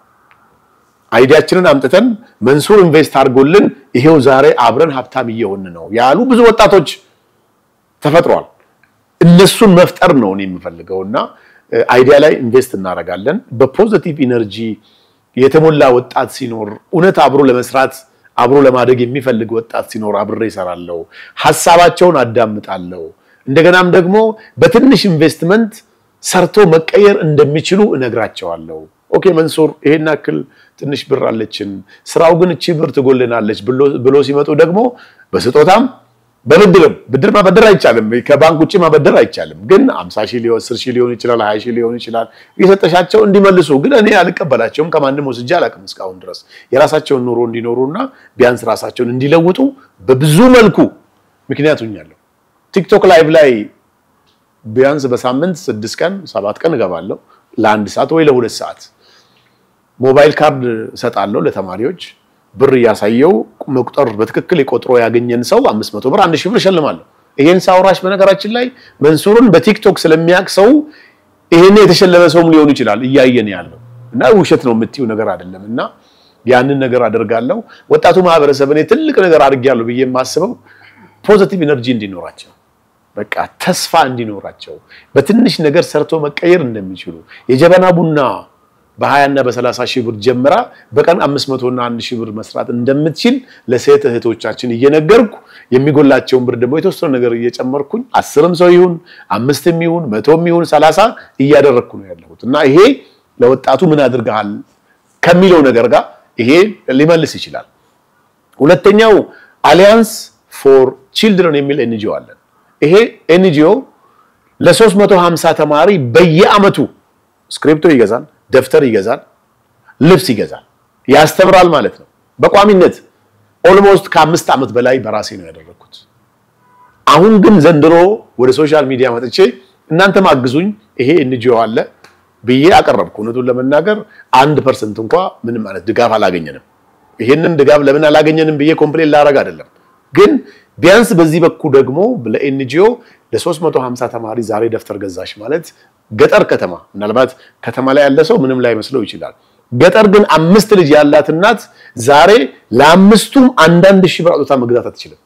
Speaker 1: አይዲያችንን አምጥተን መንሱር ኢንቨስት አድርጎልን ይሄው ዛሬ አብረን ሀብታም እየሆን ነው ያሉ ብዙ ወጣቶች ተፈጥሯል። እነሱን መፍጠር ነው እኔ የምፈልገው እና አይዲያ ላይ ኢንቨስት እናደርጋለን። በፖዚቲቭ ኢነርጂ የተሞላ ወጣት ሲኖር እውነት አብሮ ለመስራት አብሮ ለማደግ የሚፈልግ ወጣት ሲኖር አብሬ እሰራለሁ። ሀሳባቸውን አዳምጣለሁ። እንደገናም ደግሞ በትንሽ ኢንቨስትመንት ሰርቶ መቀየር እንደሚችሉ እነግራቸዋለሁ። ኦኬ መንሱር ይሄን ያክል ትንሽ ብር አለችን፣ ስራው ግን እቺ ብር ትጎልናለች ብሎ ሲመጡ ደግሞ በስጦታም በብድርም ብድር ማበደር አይቻልም፣ ከባንክ ውጭ ማበደር አይቻልም። ግን 50 ሺህ ሊሆን 10 ሺህ ሊሆን ይችላል፣ 20 ሺህ ሊሆን ይችላል። የሰጠሻቸው እንዲመልሱ ግን እኔ አልቀበላቸውም፣ ከማንም ወስጄ አላውቅም እስካሁን ድረስ የራሳቸውን ኑሮ እንዲኖሩና ቢያንስ ራሳቸውን እንዲለውጡ በብዙ መልኩ ምክንያት ሆኛለሁ። ቲክቶክ ላይቭ ላይ ቢያንስ በሳምንት ስድስት ቀን ሰባት ቀን እገባለሁ ለአንድ ሰዓት ወይ ለሁለት ሰዓት ሞባይል ካርድ እሰጣለሁ ለተማሪዎች ብር እያሳየው መቁጠር በትክክል የቆጥሮ ያገኘን ሰው አምስት መቶ ብር አንድ ሺህ ብር እሸልማለሁ። ይሄን ሳውራሽ በነገራችን ላይ መንሱርን በቲክቶክ ስለሚያውቅ ሰው ይሄን የተሸለመ ሰውም ሊሆን ይችላል እያየን ያለው እና ውሸት ነው የምትይው ነገር አይደለም። እና ያንን ነገር አደርጋለሁ። ወጣቱ ማህበረሰብ እኔ ትልቅ ነገር አድርጌያለሁ ብዬ የማስበው ፖዚቲቭ ኢነርጂ እንዲኖራቸው በቃ ተስፋ እንዲኖራቸው በትንሽ ነገር ሰርቶ መቀየር እንደሚችሉ የጀበና ቡና በ20 እና በ30 ሺህ ብር ጀምራ በቀን 500 እና 1 ሺህ ብር መስራት እንደምትችል ለሴት እህቶቻችን እየነገርኩ የሚጎላቸውን ብር ደግሞ የተወሰነ ነገር እየጨመርኩኝ አስርም ሰው ይሁን አምስትም ይሁን መቶም ይሁን 30 እያደረግኩ ነው ያለሁት እና ይሄ ለወጣቱ ምን አድርገሃል ከሚለው ነገር ጋር ይሄ ሊመልስ ይችላል። ሁለተኛው አሊያንስ ፎር ቺልድረን የሚል ኤንጂኦ አለን። ይሄ ኤንጂኦ ለ350 ተማሪ በየአመቱ ስክሪፕቶ ይገዛል፣ ደብተር ይገዛል፣ ልብስ ይገዛል፣ ያስተምራል ማለት ነው። በቋሚነት ኦልሞስት ከአምስት ዓመት በላይ በራሴ ነው ያደረግኩት። አሁን ግን ዘንድሮ ወደ ሶሻል ሚዲያ መጥቼ እናንተም አግዙኝ ይሄ ኤንጂኦ አለ ብዬ አቀረብኩ። እውነቱን ለመናገር አንድ ፐርሰንት እንኳ ምንም ማለት ድጋፍ አላገኘንም። ይሄንን ድጋፍ ለምን አላገኘንም ብዬ ኮምፕሌን ላረግ አይደለም ግን ቢያንስ በዚህ በኩል ደግሞ ለኤንጂኦ ለ350 ተማሪ ዛሬ ደብተር ገዛሽ ማለት ገጠር ከተማ ምናልባት ከተማ ላይ ያለ ሰው ምንም ላይ መስለው ይችላል። ገጠር ግን አምስት ልጅ ያላት እናት ዛሬ ለአምስቱም አንዳንድ ሺህ ብር አውጥታ መግዛት አትችልም።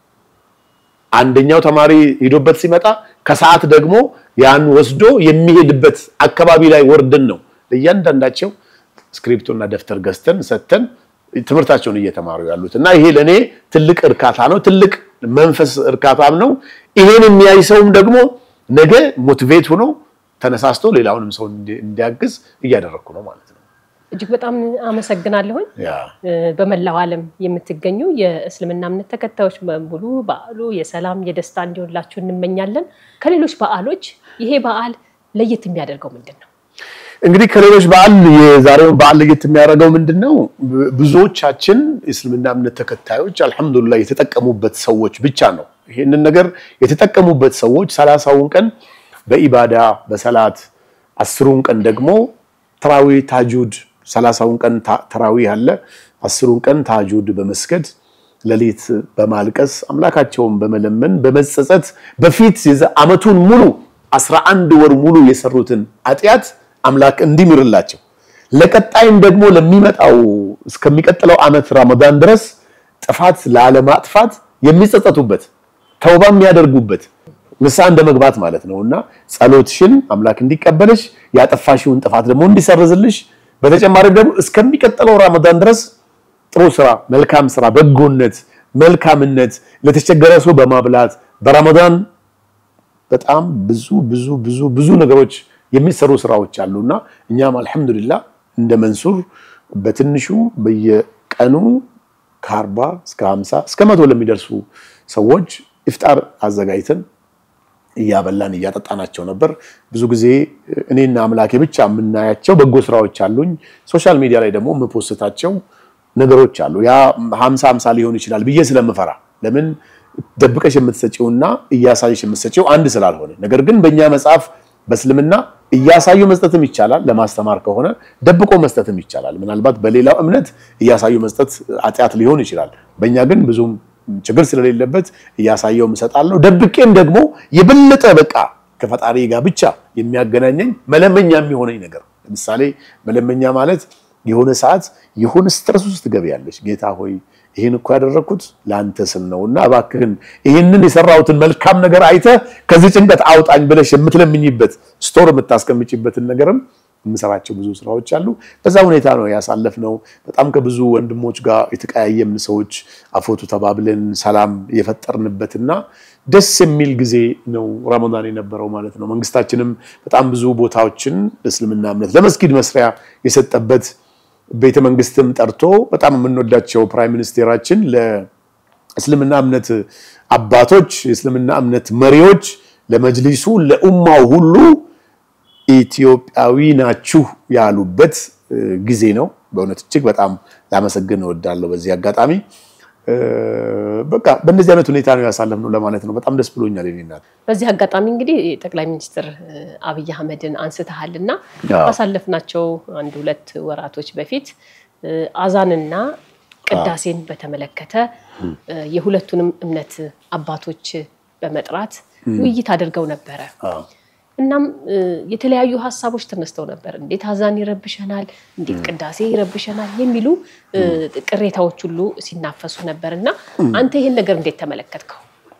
Speaker 1: አንደኛው ተማሪ ሄዶበት ሲመጣ ከሰዓት ደግሞ ያን ወስዶ የሚሄድበት አካባቢ ላይ ወርደን ነው ለእያንዳንዳቸው ስክሪፕቶና ደብተር ገዝተን ሰጥተን ትምህርታቸውን እየተማሩ ያሉት እና ይሄ ለእኔ ትልቅ እርካታ ነው፣ ትልቅ መንፈስ እርካታም ነው። ይሄን የሚያይ ሰውም ደግሞ ነገ ሞቲቬት ሆኖ ተነሳስቶ ሌላውንም ሰው እንዲያግዝ እያደረግኩ ነው ማለት ነው።
Speaker 2: እጅግ በጣም አመሰግናለሁኝ። በመላው ዓለም የምትገኙ የእስልምና እምነት ተከታዮች በሙሉ በዓሉ የሰላም የደስታ እንዲሆንላችሁ እንመኛለን። ከሌሎች በዓሎች ይሄ በዓል ለየት የሚያደርገው ምንድን ነው?
Speaker 1: እንግዲህ ከሌሎች በዓል የዛሬውን በዓል ለየት የሚያደርገው ምንድን ነው? ብዙዎቻችን የእስልምና እምነት ተከታዮች አልሐምዱሊላህ የተጠቀሙበት ሰዎች ብቻ ነው። ይህንን ነገር የተጠቀሙበት ሰዎች ሰላሳውን ቀን በኢባዳ በሰላት አስሩን ቀን ደግሞ ተራዊ ታጁድ ሰላሳውን ቀን ተራዊ አለ። አስሩን ቀን ታጁድ በመስገድ ሌሊት በማልቀስ አምላካቸውን በመለመን በመጸጸት በፊት ዓመቱን ሙሉ አስራ አንድ ወር ሙሉ የሰሩትን ኃጢአት አምላክ እንዲምርላቸው ለቀጣይም ደግሞ ለሚመጣው እስከሚቀጥለው ዓመት ረመዳን ድረስ ጥፋት ላለማጥፋት የሚጸጸቱበት ተውባ የሚያደርጉበት ንስሐ እንደ መግባት ማለት ነው እና ጸሎትሽን አምላክ እንዲቀበልሽ ያጠፋሽውን ጥፋት ደግሞ እንዲሰርዝልሽ በተጨማሪም ደግሞ እስከሚቀጥለው ረመዳን ድረስ ጥሩ ስራ፣ መልካም ስራ፣ በጎነት፣ መልካምነት ለተቸገረ ሰው በማብላት በረመዳን በጣም ብዙ ብዙ ብዙ ብዙ ነገሮች የሚሰሩ ስራዎች አሉና እኛም አልሐምዱሊላህ እንደ መንሱር በትንሹ በየቀኑ ከአርባ እስከ ሀምሳ እስከ መቶ ለሚደርሱ ሰዎች ኢፍጣር አዘጋጅተን እያበላን እያጠጣናቸው ነበር። ብዙ ጊዜ እኔና አምላኬ ብቻ የምናያቸው በጎ ስራዎች አሉኝ። ሶሻል ሚዲያ ላይ ደግሞ የምፖስታቸው ነገሮች አሉ። ያ ሀምሳ ሀምሳ ሊሆን ይችላል ብዬ ስለምፈራ ለምን ደብቀሽ የምትሰጪውና እያሳየሽ የምትሰጪው አንድ ስላልሆነ፣ ነገር ግን በእኛ መጽሐፍ በእስልምና እያሳዩ መስጠትም ይቻላል። ለማስተማር ከሆነ ደብቆ መስጠትም ይቻላል። ምናልባት በሌላው እምነት እያሳዩ መስጠት ኃጢአት ሊሆን ይችላል። በእኛ ግን ብዙም ችግር ስለሌለበት እያሳየው እሰጣለሁ። ደብቄም ደግሞ የበለጠ በቃ ከፈጣሪ ጋር ብቻ የሚያገናኘኝ መለመኛ የሚሆነኝ ነገር ለምሳሌ መለመኛ ማለት የሆነ ሰዓት የሆነ ስትረስ ውስጥ ትገቢያለሽ። ጌታ ሆይ ይህን እኮ ያደረግኩት ለአንተ ስል ነው እና እባክህን ይህንን የሰራሁትን መልካም ነገር አይተህ ከዚህ ጭንቀት አውጣኝ ብለሽ የምትለምኝበት ስቶር የምታስቀምጭበትን ነገርም የምሰራቸው ብዙ ስራዎች አሉ። በዛ ሁኔታ ነው ያሳለፍነው። በጣም ከብዙ ወንድሞች ጋር የተቀያየምን ሰዎች አፎቱ ተባብለን ሰላም የፈጠርንበትና ደስ የሚል ጊዜ ነው ረመዳን የነበረው ማለት ነው። መንግስታችንም በጣም ብዙ ቦታዎችን ለእስልምና እምነት ለመስጊድ መስሪያ የሰጠበት ቤተ መንግስትም ጠርቶ በጣም የምንወዳቸው ፕራይም ሚኒስቴራችን ለእስልምና እምነት አባቶች፣ የእስልምና እምነት መሪዎች፣ ለመጅሊሱ፣ ለኡማው ሁሉ ኢትዮጵያዊ ናችሁ ያሉበት ጊዜ ነው። በእውነት እጅግ በጣም ላመሰግን እወዳለሁ በዚህ አጋጣሚ። በቃ በእነዚህ አይነት ሁኔታ ነው ያሳለፍነው ለማለት ነው። በጣም ደስ ብሎኛል። እኔ እናት
Speaker 2: በዚህ አጋጣሚ እንግዲህ ጠቅላይ ሚኒስትር አብይ አህመድን አንስተሃል እና ባሳለፍናቸው አንድ ሁለት ወራቶች በፊት አዛንና ቅዳሴን በተመለከተ የሁለቱንም እምነት አባቶች በመጥራት ውይይት አድርገው ነበረ። እናም የተለያዩ ሀሳቦች ተነስተው ነበር። እንዴት አዛን ይረብሸናል፣ እንዴት ቅዳሴ ይረብሸናል የሚሉ ቅሬታዎች ሁሉ ሲናፈሱ ነበር እና አንተ ይህን ነገር እንዴት ተመለከትከው?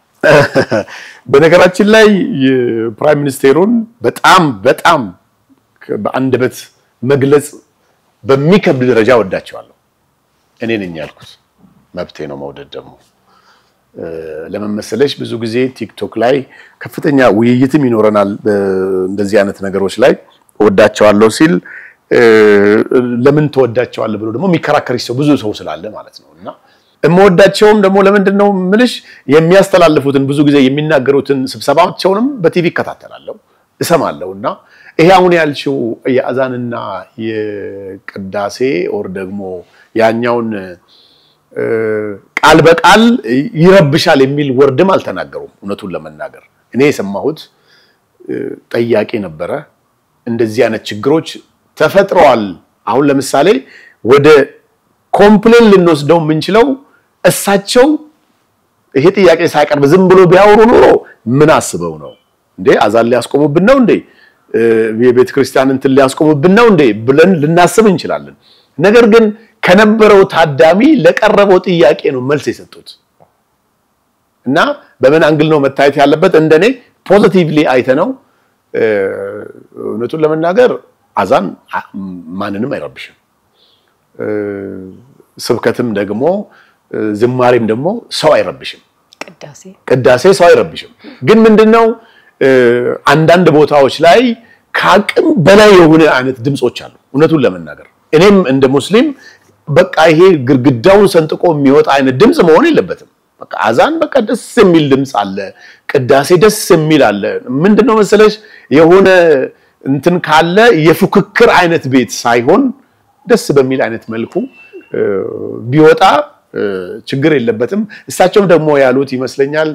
Speaker 1: በነገራችን ላይ የፕራይም ሚኒስቴሩን በጣም በጣም በአንደበት መግለጽ በሚከብድ ደረጃ ወዳቸዋለሁ። እኔ ነኝ ያልኩት፣ መብቴ ነው መውደድ ደግሞ ለመመሰለሽ ብዙ ጊዜ ቲክቶክ ላይ ከፍተኛ ውይይትም ይኖረናል። እንደዚህ አይነት ነገሮች ላይ እወዳቸዋለሁ ሲል ለምን ትወዳቸዋለህ ብሎ ደግሞ የሚከራከርሽ ሰው ብዙ ሰው ስላለ ማለት ነው። እና የምወዳቸውም ደግሞ ለምንድን ነው ምልሽ የሚያስተላልፉትን ብዙ ጊዜ የሚናገሩትን ስብሰባቸውንም በቲቪ እከታተላለሁ እሰማለሁ። እና ይሄ አሁን ያልሽው የአዛንና የቅዳሴ ኦር ደግሞ ያኛውን ቃል በቃል ይረብሻል የሚል ወርድም አልተናገሩም። እውነቱን ለመናገር እኔ የሰማሁት ጠያቄ ነበረ። እንደዚህ አይነት ችግሮች ተፈጥረዋል። አሁን ለምሳሌ ወደ ኮምፕሌን ልንወስደው የምንችለው እሳቸው ይሄ ጥያቄ ሳይቀርብ ዝም ብሎ ቢያወሩ ኖሮ ምን አስበው ነው እንዴ? አዛን ሊያስቆሙብን ነው እንዴ? የቤተ ክርስቲያን እንትን ሊያስቆሙብን ነው እንዴ ብለን ልናስብ እንችላለን። ነገር ግን ከነበረው ታዳሚ ለቀረበው ጥያቄ ነው መልስ የሰጡት እና በምን አንግል ነው መታየት ያለበት? እንደኔ ፖዚቲቭሊ አይተነው እውነቱን ለመናገር አዛን ማንንም አይረብሽም። ስብከትም ደግሞ ዝማሬም ደግሞ ሰው አይረብሽም።
Speaker 2: ቅዳሴ
Speaker 1: ቅዳሴ ሰው አይረብሽም። ግን ምንድነው አንዳንድ ቦታዎች ላይ ከአቅም በላይ የሆነ አይነት ድምፆች አሉ። እውነቱን ለመናገር እኔም እንደ ሙስሊም በቃ ይሄ ግድግዳውን ሰንጥቆ የሚወጣ አይነት ድምፅ መሆን የለበትም። በቃ አዛን በቃ ደስ የሚል ድምፅ አለ፣ ቅዳሴ ደስ የሚል አለ። ምንድነው መሰለሽ የሆነ እንትን ካለ የፉክክር አይነት ቤት ሳይሆን ደስ በሚል አይነት መልኩ ቢወጣ ችግር የለበትም። እሳቸውም ደግሞ ያሉት ይመስለኛል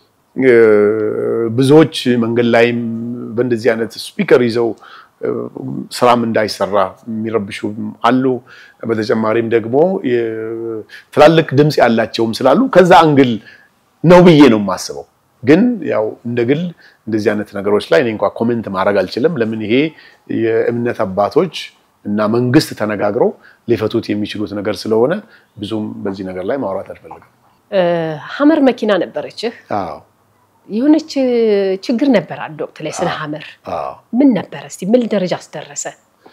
Speaker 1: ብዙዎች መንገድ ላይም በእንደዚህ አይነት ስፒከር ይዘው ስራም እንዳይሰራ የሚረብሹ አሉ። በተጨማሪም ደግሞ ትላልቅ ድምፅ ያላቸውም ስላሉ ከዛ አንግል ነው ብዬ ነው የማስበው። ግን ያው እንደ ግል እንደዚህ አይነት ነገሮች ላይ እኔ እንኳ ኮሜንት ማድረግ አልችልም። ለምን ይሄ የእምነት አባቶች እና መንግስት ተነጋግረው ሊፈቱት የሚችሉት ነገር ስለሆነ ብዙም በዚህ ነገር ላይ ማውራት አልፈልግም።
Speaker 2: ሀመር መኪና ነበረችህ።
Speaker 1: አዎ
Speaker 2: የሆነች ችግር ነበር አንድ ወቅት ላይ ስለ ሀመር
Speaker 1: አዎ
Speaker 2: ምን ነበረ? እስቲ ምን ደረጃ አስደረሰ?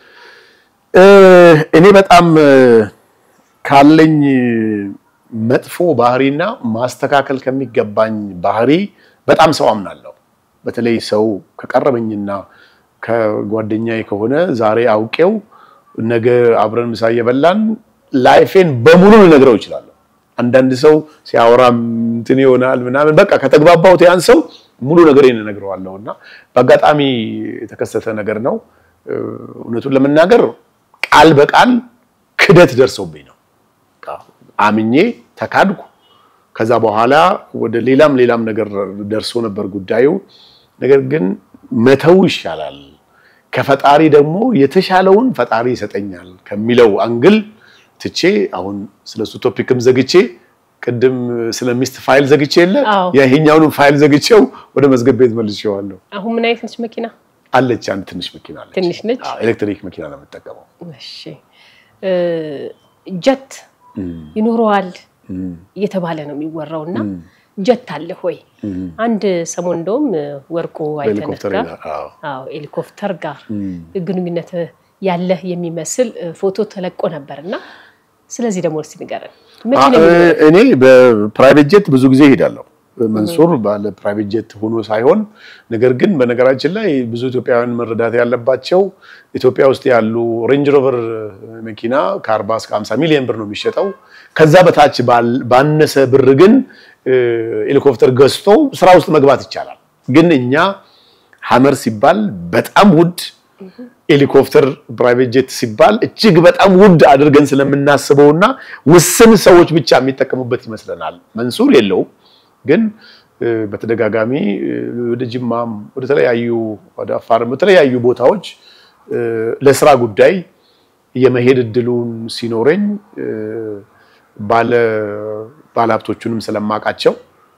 Speaker 1: እኔ በጣም ካለኝ መጥፎ ባህሪና ማስተካከል ከሚገባኝ ባህሪ በጣም ሰው አምናለሁ። በተለይ ሰው ከቀረበኝና ከጓደኛዬ ከሆነ ዛሬ አውቄው ነገ አብረን ምሳ እየበላን ላይፌን በሙሉ ልነግረው እችላለሁ። አንዳንድ ሰው ሲያወራ እንትን ይሆናል ምናምን በቃ ከተግባባሁት ያን ሰው ሙሉ ነገሬን እነግረዋለሁ እና በአጋጣሚ የተከሰተ ነገር ነው። እውነቱን ለመናገር ቃል በቃል ክደት ደርሰውብኝ ነው። አምኜ ተካድኩ። ከዛ በኋላ ወደ ሌላም ሌላም ነገር ደርሶ ነበር ጉዳዩ። ነገር ግን መተው ይሻላል፣ ከፈጣሪ ደግሞ የተሻለውን ፈጣሪ ይሰጠኛል ከሚለው አንግል ትቼ አሁን ስለሱ ቶፒክም ዘግቼ ቅድም ስለ ሚስት ፋይል ዘግቼ የለ
Speaker 2: አዎ።
Speaker 1: ይሄኛውንም ፋይል ዘግቼው ወደ መዝገብ ቤት መልሼዋለሁ።
Speaker 2: አሁን ምን አይነት ነች መኪና?
Speaker 1: አለች አንድ ትንሽ መኪና አለች።
Speaker 2: ትንሽ ነች?
Speaker 1: አዎ፣ ኤሌክትሪክ መኪና ነው የምጠቀመው።
Speaker 2: እሺ እ ጀት ይኖረዋል እየተባለ ነው የሚወራው እና ጀት አለ ሆይ? አንድ ሰሞን እንደውም ወርቁ አይተነህ
Speaker 1: በሄሊኮፕተር
Speaker 2: ጋር
Speaker 1: ይላል። አዎ።
Speaker 2: አዎ ሄሊኮፕተር ጋር ግንኙነት ያለህ የሚመስል ፎቶ ተለቆ ነበር እና ስለዚህ ደግሞ እስቲ ንገረን። መቼ ነው
Speaker 1: አ-
Speaker 2: የሚኖረው?
Speaker 1: እኔ በፕራይቬት ጄት ብዙ ጊዜ እሄዳለሁ። መንሱር ባለ ፕራይቬት ጄት ሆኖ ሳይሆን ነገር ግን በነገራችን ላይ ብዙ ኢትዮጵያውያን መረዳት ያለባቸው ኢትዮጵያ ውስጥ ያሉ ሬንጅ ሮቨር መኪና ከ40 እስከ 50 ሚሊዮን ብር ነው የሚሸጠው። ከዛ በታች ባል- ባነሰ ብር ግን እ፣ ሄሊኮፕተር ገዝቶ ስራ ውስጥ መግባት ይቻላል። ግን እኛ ሀመር ሲባል በጣም ውድ ሄሊኮፕተር ፕራይቬት ጄት ሲባል እጅግ በጣም ውድ አድርገን ስለምናስበውና ውስን ሰዎች ብቻ የሚጠቀሙበት ይመስለናል። መንሱር የለውም ግን እ፣ በተደጋጋሚ እ፣ ወደ ጅማም ወደ ተለያዩ ወደ አፋርም በተለያዩ ቦታዎች እ፣ ለስራ ጉዳይ የመሄድ እድሉን ሲኖረኝ እ፣ ባለ ባለሀብቶቹንም ስለማውቃቸው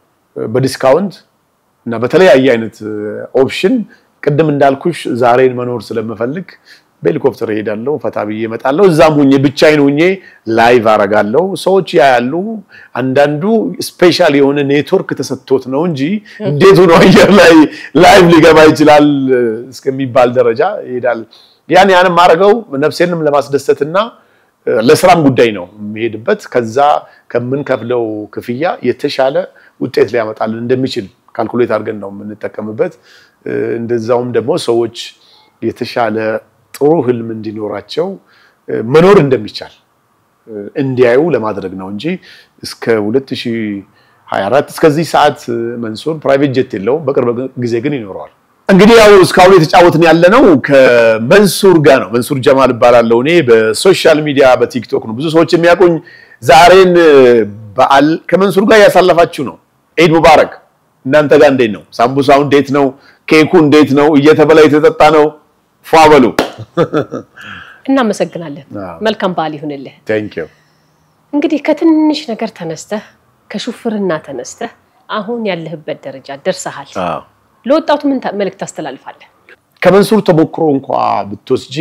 Speaker 1: በዲስካውንት እና በተለያየ አይነት ኦፕሽን ቅድም እንዳልኩሽ ዛሬን መኖር ስለምፈልግ በሄሊኮፕተር እሄዳለሁ፣ ፈታ ብዬ እመጣለሁ። እዛም ሁኜ ብቻዬን ሁኜ ላይቭ አረጋለሁ። ሰዎች ያያሉ። አንዳንዱ ስፔሻል የሆነ ኔትወርክ ተሰጥቶት ነው እንጂ እንዴት ሆኖ አየር ላይ ላይቭ ሊገባ ይችላል እስከሚባል ደረጃ ይሄዳል። ያን ያንም ማድረገው ነፍሴንም ለማስደሰትና ለስራም ጉዳይ ነው የሚሄድበት። ከዛ ከምንከፍለው ክፍያ የተሻለ ውጤት ሊያመጣልን እንደሚችል ካልኩሌት አድርገን ነው የምንጠቀምበት። እንደዛውም ደግሞ ሰዎች የተሻለ ጥሩ ህልም እንዲኖራቸው መኖር እንደሚቻል እንዲያዩ ለማድረግ ነው እንጂ እስከ 2024 እስከዚህ ሰዓት መንሱር ፕራይቬት ጀት የለውም። በቅርብ ጊዜ ግን ይኖረዋል። እንግዲህ ያው እስካሁን የተጫወትን ያለነው ከመንሱር ጋር ነው። መንሱር ጀማል እባላለሁ። እኔ በሶሻል ሚዲያ በቲክቶክ ነው ብዙ ሰዎች የሚያውቁኝ። ዛሬን በዓል ከመንሱር ጋር እያሳለፋችሁ ነው። ኢድ ሙባረክ። እናንተ ጋር እንዴት ነው? ሳምቡሳው እንዴት ነው? ኬኩ እንዴት ነው? እየተበላ የተጠጣ ነው? ፏ በሉ።
Speaker 2: እናመሰግናለን።
Speaker 1: አዎ።
Speaker 2: መልካም በዓል ይሁንልህ።
Speaker 1: ቴንክ ዩ።
Speaker 2: እንግዲህ ከትንሽ ነገር ተነስተህ ከሹፍርና ተነስተህ አሁን ያለህበት ደረጃ ደርሰሃል። ለወጣቱ ምን መልእክት ታስተላልፋለህ?
Speaker 1: ከመንሱር ተሞክሮ እንኳ ብትወስጂ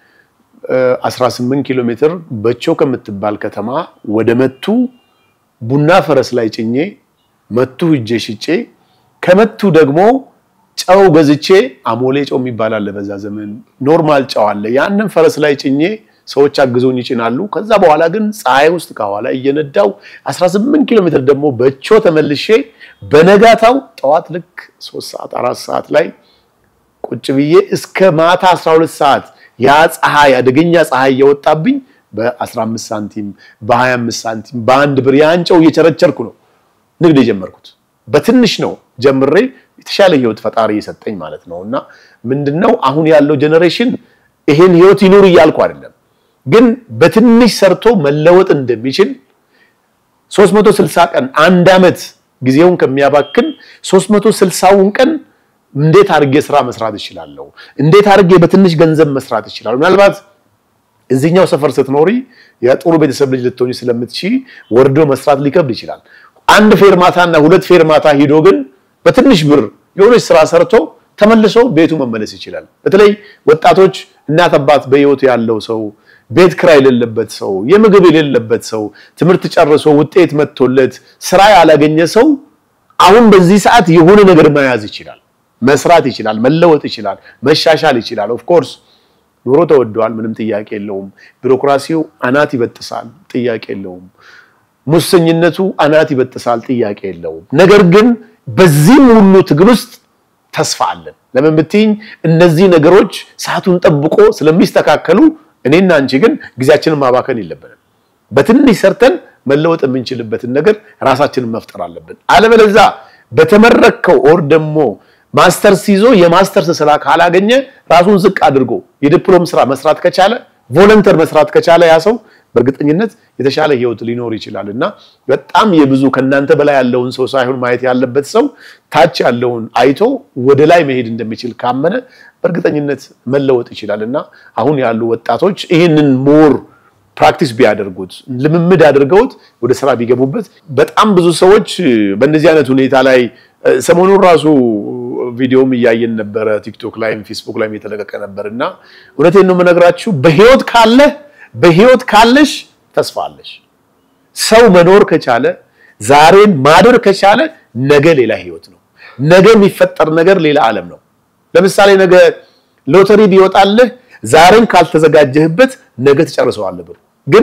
Speaker 1: 18 ኪሎ ሜትር በቾ ከምትባል ከተማ ወደ መቱ ቡና ፈረስ ላይ ጭኜ መቱ ሂጄ ሽጬ ከመቱ ደግሞ ጨው ገዝቼ አሞሌ ጨው የሚባል አለ። በዛ ዘመን ኖርማል ጨው አለ። ያንን ፈረስ ላይ ጭኜ ሰዎች አግዘውኝ ይጭናሉ። ከዛ በኋላ ግን ፀሐይ ውስጥ ከኋላ እየነዳው 18 ኪሎ ሜትር ደግሞ በቾ ተመልሼ በነጋታው ጠዋት ልክ 3 ሰዓት 4 ሰዓት ላይ ቁጭ ብዬ እስከ ማታ 12 ሰዓት ያ ፀሐይ አደገኛ ፀሐይ እየወጣብኝ በ15 ሳንቲም በ25 ሳንቲም በአንድ ብር ያን ጨው እየቸረቸርኩ ነው ንግድ የጀመርኩት። በትንሽ ነው ጀምሬ የተሻለ ህይወት ፈጣሪ የሰጠኝ ማለት ነው። እና ምንድነው አሁን ያለው ጀኔሬሽን ይሄን ህይወት ይኑር እያልኩ አይደለም፣ ግን በትንሽ ሰርቶ መለወጥ እንደሚችል 360 ቀን አንድ ዓመት ጊዜውን ከሚያባክን 360ውን ቀን እንዴት አድርጌ ስራ መስራት እችላለሁ? እንዴት አድርጌ በትንሽ ገንዘብ መስራት እችላለሁ? ምናልባት እዚህኛው ሰፈር ስትኖሪ የጥሩ ቤተሰብ ልጅ ልትሆኚ ስለምትቺ ወርዶ መስራት ሊከብድ ይችላል። አንድ ፌርማታ እና ሁለት ፌርማታ ሂዶ ግን በትንሽ ብር የሆነች ስራ ሰርቶ ተመልሶ ቤቱ መመለስ ይችላል። በተለይ ወጣቶች እናት አባት በህይወቱ ያለው ሰው ቤት ክራይ የሌለበት ሰው የምግብ የሌለበት ሰው ትምህርት ጨርሶ ውጤት መጥቶለት ስራ ያላገኘ ሰው አሁን በዚህ ሰዓት የሆነ ነገር መያዝ ይችላል፣ መስራት ይችላል፣ መለወጥ ይችላል፣ መሻሻል ይችላል። ኦፍ ኮርስ ኑሮ ተወዷል፣ ምንም ጥያቄ የለውም። ቢሮክራሲው አናት ይበጥሳል፣ ጥያቄ የለውም። ሙሰኝነቱ አናት ይበጥሳል፣ ጥያቄ የለውም። ነገር ግን በዚህም ሁሉ ትግል ውስጥ ተስፋ አለን። ለምን ብትይኝ እነዚህ ነገሮች ሰዓቱን ጠብቆ ስለሚስተካከሉ እኔና አንቺ ግን ጊዜያችንን ማባከን የለብንም። በትንሽ ሰርተን መለወጥ የምንችልበትን ነገር ራሳችንን መፍጠር አለብን። አለበለዚያ በተመረከው ኦር ደግሞ ማስተርስ ይዞ የማስተርስ ስራ ካላገኘ ራሱን ዝቅ አድርጎ የዲፕሎም ስራ መስራት ከቻለ ቮለንተር መስራት ከቻለ ያ ሰው በእርግጠኝነት የተሻለ ህይወት ሊኖር ይችላል እና በጣም የብዙ ከእናንተ በላይ ያለውን ሰው ሳይሆን ማየት ያለበት ሰው ታች ያለውን አይቶ ወደ ላይ መሄድ እንደሚችል ካመነ በእርግጠኝነት መለወጥ ይችላል እና አሁን ያሉ ወጣቶች ይህንን ሞር ፕራክቲስ ቢያደርጉት ልምምድ አድርገውት ወደ ስራ ቢገቡበት በጣም ብዙ ሰዎች በእንደዚህ አይነት ሁኔታ ላይ ሰሞኑን ራሱ ቪዲዮም እያየን ነበረ። ቲክቶክ ላይም ፌስቡክ ላይም የተለቀቀ ነበር እና እውነቴን ነው የምነግራችሁ በህይወት ካለህ በህይወት ካለሽ ተስፋ አለሽ። ሰው መኖር ከቻለ ዛሬን ማደር ከቻለ ነገ ሌላ ህይወት ነው። ነገ የሚፈጠር ነገር ሌላ ዓለም ነው። ለምሳሌ ነገ ሎተሪ ቢወጣልህ ዛሬን ካልተዘጋጀህበት ነገ ትጨርሰዋለህ ብሩ። ግን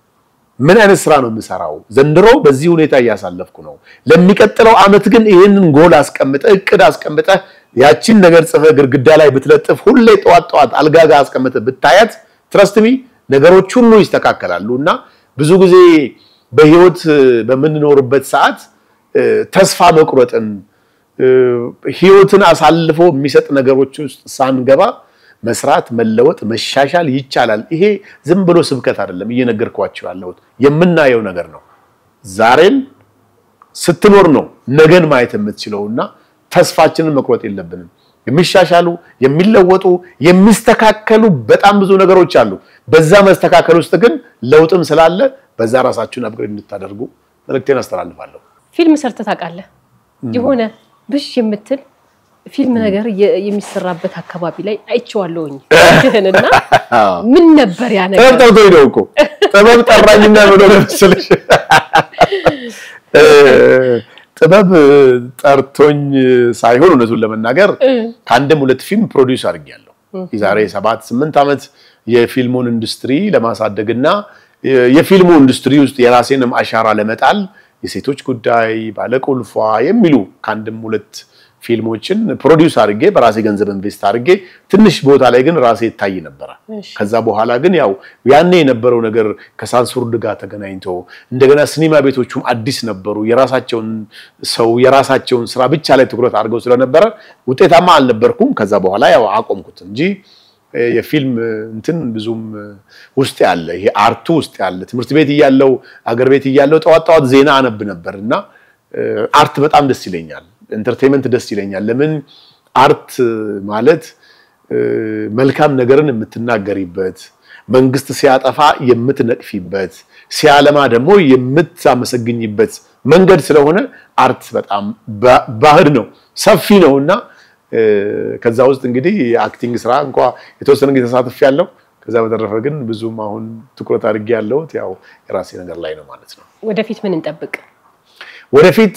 Speaker 1: ምን አይነት ስራ ነው የምሰራው? ዘንድሮ በዚህ ሁኔታ እያሳለፍኩ ነው። ለሚቀጥለው አመት ግን ይህንን ጎል አስቀምጠ እቅድ አስቀምጠ ያቺን ነገር ጽፈ ግድግዳ ላይ ብትለጥፍ ሁሌ ጠዋት ጠዋት አልጋ ጋር አስቀምጠ ብታያት ትረስትሚ ነገሮች ሁሉ ይስተካከላሉ። እና ብዙ ጊዜ በህይወት በምንኖርበት ሰዓት ተስፋ መቁረጥን ህይወትን አሳልፎ የሚሰጥ ነገሮች ውስጥ ሳንገባ መስራት፣ መለወጥ፣ መሻሻል ይቻላል። ይሄ ዝም ብሎ ስብከት አይደለም፣ እየነገርኳቸው ያለሁት የምናየው ነገር ነው። ዛሬን ስትኖር ነው ነገን ማየት የምትችለው እና ተስፋችንን መቁረጥ የለብንም። የሚሻሻሉ የሚለወጡ የሚስተካከሉ በጣም ብዙ ነገሮች አሉ። በዛ መስተካከል ውስጥ ግን ለውጥም ስላለ በዛ ራሳችሁን አፕግሬድ እንድታደርጉ መልእክቴን አስተላልፋለሁ።
Speaker 2: ፊልም ሰርተህ ታውቃለህ? የሆነ ብሽ የምትል ፊልም ነገር የሚሰራበት አካባቢ ላይ አይቼዋለሁኝ እና ምን ነበር ያ ነገር?
Speaker 1: ጥበብ ጠርቶኝ ነው እኮ ጥበብ ጠራኝና ብሎ ለመሰለሽ ጥበብ ጠርቶኝ ሳይሆን እውነቱን ለመናገር ከአንድም ሁለት ፊልም ፕሮዲውስ አድርጌያለሁ። የዛሬ ሰባት ስምንት ዓመት የፊልሙን ኢንዱስትሪ ለማሳደግና የፊልሙ ኢንዱስትሪ ውስጥ የራሴንም አሻራ ለመጣል የሴቶች ጉዳይ፣ ባለቁልፏ የሚሉ ከአንድም ሁለት ፊልሞችን ፕሮዲውስ አድርጌ በራሴ ገንዘብ ኢንቨስት አድርጌ ትንሽ ቦታ ላይ ግን ራሴ ይታይ ነበረ። ከዛ በኋላ ግን ያው ያኔ የነበረው ነገር ከሳንሱርድ ጋር ተገናኝቶ እንደገና ሲኒማ ቤቶቹም አዲስ ነበሩ። የራሳቸውን ሰው የራሳቸውን ስራ ብቻ ላይ ትኩረት አድርገው ስለነበረ ውጤታማ አልነበርኩም። ከዛ በኋላ ያው አቆምኩት እንጂ የፊልም እንትን ብዙም ውስጥ ያለ ይሄ አርቱ ውስጥ ያለ ትምህርት ቤት እያለው አገር ቤት እያለው ጠዋት ጠዋት ዜና አነብ ነበር እና አርት በጣም ደስ ይለኛል። ኢንተርቴንመንት ደስ ይለኛል። ለምን አርት ማለት መልካም ነገርን የምትናገሪበት መንግስት ሲያጠፋ የምትነቅፊበት፣ ሲያለማ ደግሞ የምታመሰግኝበት መንገድ ስለሆነ አርት በጣም ባህር ነው፣ ሰፊ ነው እና ከዛ ውስጥ እንግዲህ የአክቲንግ ስራ እንኳ የተወሰነ ጊዜ ተሳትፍ ያለው ከዛ በተረፈ ግን ብዙም አሁን ትኩረት አድርጌ ያለሁት ያው የራሴ ነገር ላይ ነው ማለት ነው።
Speaker 2: ወደፊት ምን እንጠብቅ?
Speaker 1: ወደፊት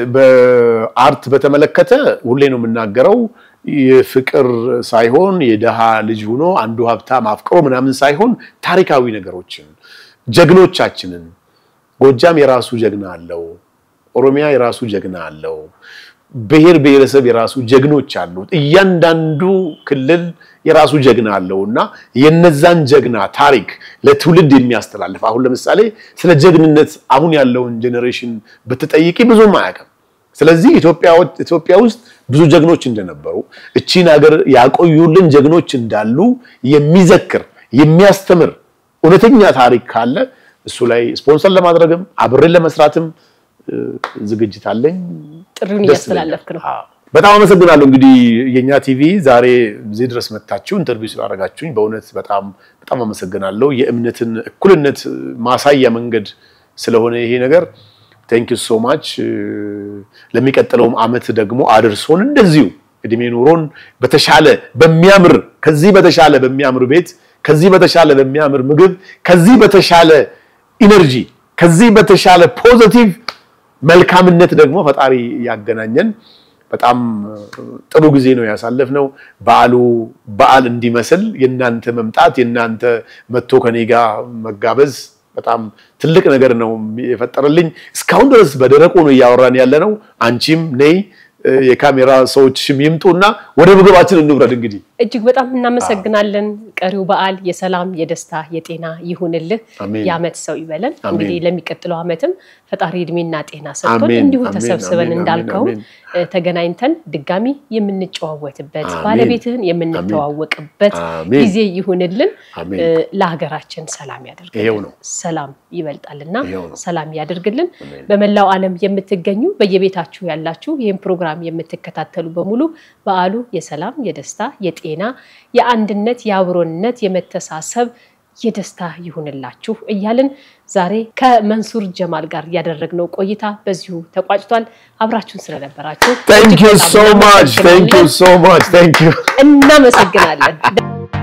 Speaker 1: በአርት በተመለከተ ሁሌ ነው የምናገረው የፍቅር ሳይሆን የደሃ ልጅ ሆኖ አንዱ ሀብታም አፍቅሮ ምናምን ሳይሆን ታሪካዊ ነገሮችን ጀግኖቻችንን ጎጃም የራሱ ጀግና አለው። ኦሮሚያ የራሱ ጀግና አለው። ብሔር ብሔረሰብ የራሱ ጀግኖች አሉት። እያንዳንዱ ክልል የራሱ ጀግና አለው እና የነዛን ጀግና ታሪክ ለትውልድ የሚያስተላልፍ አሁን ለምሳሌ ስለ ጀግንነት አሁን ያለውን ጄኔሬሽን ብትጠይቂ ብዙም አያውቅም። ስለዚህ ኢትዮጵያ ውስጥ ብዙ ጀግኖች እንደነበሩ እቺን ሀገር ያቆዩልን ጀግኖች እንዳሉ የሚዘክር የሚያስተምር እውነተኛ ታሪክ ካለ እሱ ላይ ስፖንሰር ለማድረግም አብሬን ለመስራትም ዝግጅት አለኝ።
Speaker 2: ጥሪውን እያስተላለፍክ ነው።
Speaker 1: በጣም አመሰግናለሁ። እንግዲህ የኛ ቲቪ ዛሬ እዚህ ድረስ መታችሁ ኢንተርቪው ስላደረጋችሁኝ በእውነት በጣም በጣም አመሰግናለሁ። የእምነትን እኩልነት ማሳያ መንገድ ስለሆነ ይሄ ነገር ቴንክ ዩ ሶ ማች። ለሚቀጥለውም አመት ደግሞ አድርሶን እንደዚሁ እድሜ ኑሮን በተሻለ በሚያምር ከዚህ በተሻለ በሚያምር ቤት ከዚህ በተሻለ በሚያምር ምግብ ከዚህ በተሻለ ኢነርጂ ከዚህ በተሻለ ፖዘቲቭ መልካምነት ደግሞ ፈጣሪ ያገናኘን። በጣም ጥሩ ጊዜ ነው ያሳለፍነው። በዓሉ በዓል እንዲመስል የእናንተ መምጣት የእናንተ መጥቶ ከኔ ጋር መጋበዝ በጣም ትልቅ ነገር ነው የፈጠረልኝ። እስካሁን ድረስ በደረቁ ነው እያወራን ያለ ነው። አንቺም ነይ የካሜራ ሰዎችሽም ይምጡና ወደ ምግባችን እንውረድ። እንግዲህ
Speaker 2: እጅግ በጣም እናመሰግናለን። ቀሪው በዓል የሰላም የደስታ የጤና ይሁንልህ። የዓመት ሰው ይበለን። እንግዲህ ለሚቀጥለው ዓመትም ፈጣሪ እድሜና ጤና ሰጥቶን እንዲሁ ተሰብስበን እንዳልከው ተገናኝተን ድጋሚ የምንጨዋወትበት ባለቤትህን የምንተዋወቅበት ጊዜ ይሁንልን። ለሀገራችን ሰላም ያደርግልን። ሰላም ይበልጣልና ሰላም ያደርግልን። በመላው ዓለም የምትገኙ በየቤታችሁ ያላችሁ ይህን ፕሮግራም የምትከታተሉ በሙሉ በዓሉ የሰላም የደስታ የጤና የአንድነት የአብሮነት የመተሳሰብ የደስታ ይሁንላችሁ እያልን ዛሬ ከመንሱር ጀማል ጋር ያደረግነው ቆይታ በዚሁ ተቋጭቷል። አብራችሁን ስለነበራችሁ
Speaker 1: እናመሰግናለን።